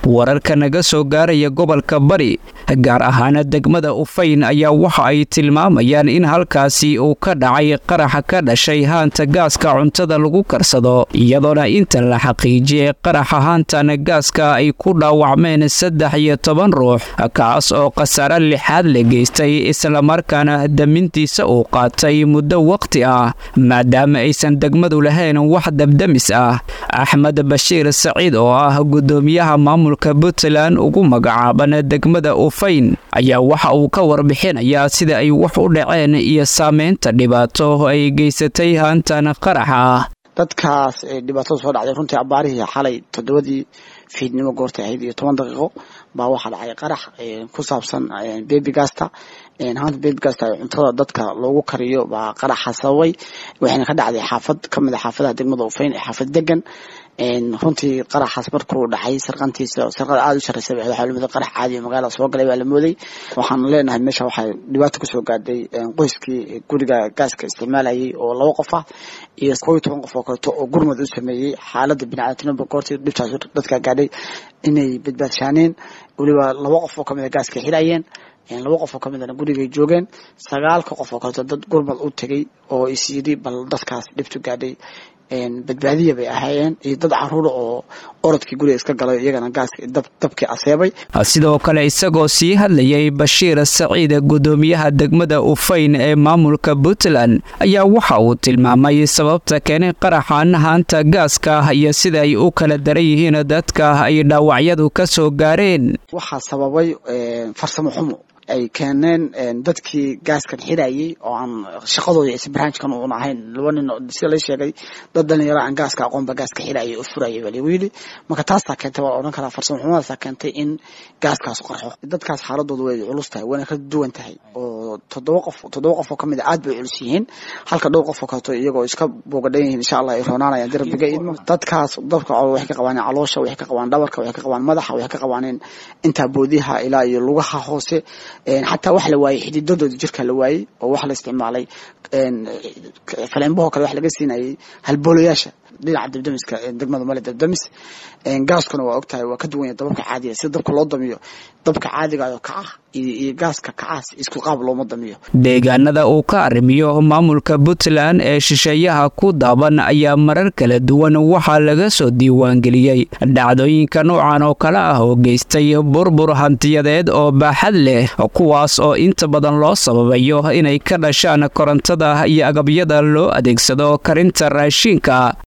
wararka naga soo gaaraya gobolka bari gaar ahaana degmada ufayn ayaa waxa ay tilmaamayaan in halkaasi uu ka dhacay qaraxa ka dhashay haanta gaaska cuntada lagu karsado iyadoona inta la xaqiijiyey qaraxa haantana gaaska ay ku dhaawacmeen saddex iyo toban ruux kaas oo khasaare lixaad la geystay islamarkaana damintiisa uu qaatay muddo waqti ah maadaama aysan degmadu lahayn wax dabdamis ah axmed bashiir saciid oo ah gudoomiyaha maamulka puntland ugu magacaaban degmada ufayn ayaa waxa uu ka warbixinayaa sida ay wax u dhaceen iyo saameynta dhibaato ay geysatay haantan qaraxa ah dadkaas dhibaatada soo dhacday runtii abaarihii xalay toddobadii fiidnimo goortay ahayd iyo toban daqiiqo baa waxaa dhacay qarax ku saabsan bebigasta haanta bebigasta cuntada dadka loogu kariyo baa qaraxa sababay waxayna ka dhacday xaafad kamid a xaafadaha degmada ufayn ee xaafad degan runtii qaraxaas markuu dhacay sarqantiisa sarqada aada u shareysa waxaa lamida qarax caadi magaalada soo galay baa la mooday waxaan leenahay meesha waxaa dhibaato kasoo gaadhay qoyskii guriga gaaska isticmaalayay oo laba qof ah iyo kow iyo toban qof oo kaleeto oo gurmad u sameeyey xaalada biniaadamnimada goortii dhibtaas dadka gaadhay inay badbaadshaaneen weliba laba qof oo kamid a gaaska xirayeen laba qof oo kamidana gurigay joogeen sagaalka qof oo kaleeto dad gurmad u tegay oo is yidhi bal dadkaas dhibtu gaadhay badbaadiya bay ahaayeen iyo dad caruura oo orodkii guriga iska galay iyagana gaaska dabkii aseebay sidoo kale isagoo sii hadlayay bashiir saciid gudoomiyaha degmada ufayn ee maamulka puntland ayaa waxa uu tilmaamay sababta keenay qaraxan haanta gaaska iyo sida ay u kala daran yihiin dadka ay dhaawacyadu ka soo gaareen waxaa sababay farsamo xumo ay keeneen dadkii gaaskan xirayay oo aan shaqadooda is barnaamijkan uun ahayn laba nin sida la sheegay dad dhalinyaro aan gaaska aqoonba gaaska xirayay oo furayay baa lagu yidhi marka taasaa keentay waa odhan karaa farsamo xumadaasaa keentay in gaaskaas qarxo dadkaas xaaladooda way culus tahay wayna ka duwan tahay oo toddoba qof toddoba qof oo kamid a aad bay culus yihiin halka dhowr qof oo kaleeto iyagoo iska boogadhan yihiin insha allah ay roonaanayaan darbiga idmo dadkaas dabka waxay ka qabaan caloosha waxay ka qabaan dhabarka waxay ka qabaan madaxa waxay ka qabaan intaa boodiha ilaa iyo lugaha hoose xataa wax la waayey xididadooda jirka la waayey oo wax la isticmaalay faleenbahoo kale wax laga siinayay halboolayaasha dhinaca dabdamiska degmada male dabdamis gaaskuna waa ogtahay waa ka duwanya dababka caadiga sida dabka loo damiyo dabka caadigayo kaca iyo gaaska kacaas isku qaab looma damiyo deegaanada uu ka arrimiyo maamulka puntland ee shisheeyaha ku daaban ayaa marar kala duwan waxaa laga soo diiwaangeliyey dhacdooyinka noocan oo kale ah oo geystay burbur hantiyadeed oo baaxad leh kuwaas oo inta badan loo sababayo inay ka dhashaan korontada iyo agabyada loo adeegsado karinta raashiinka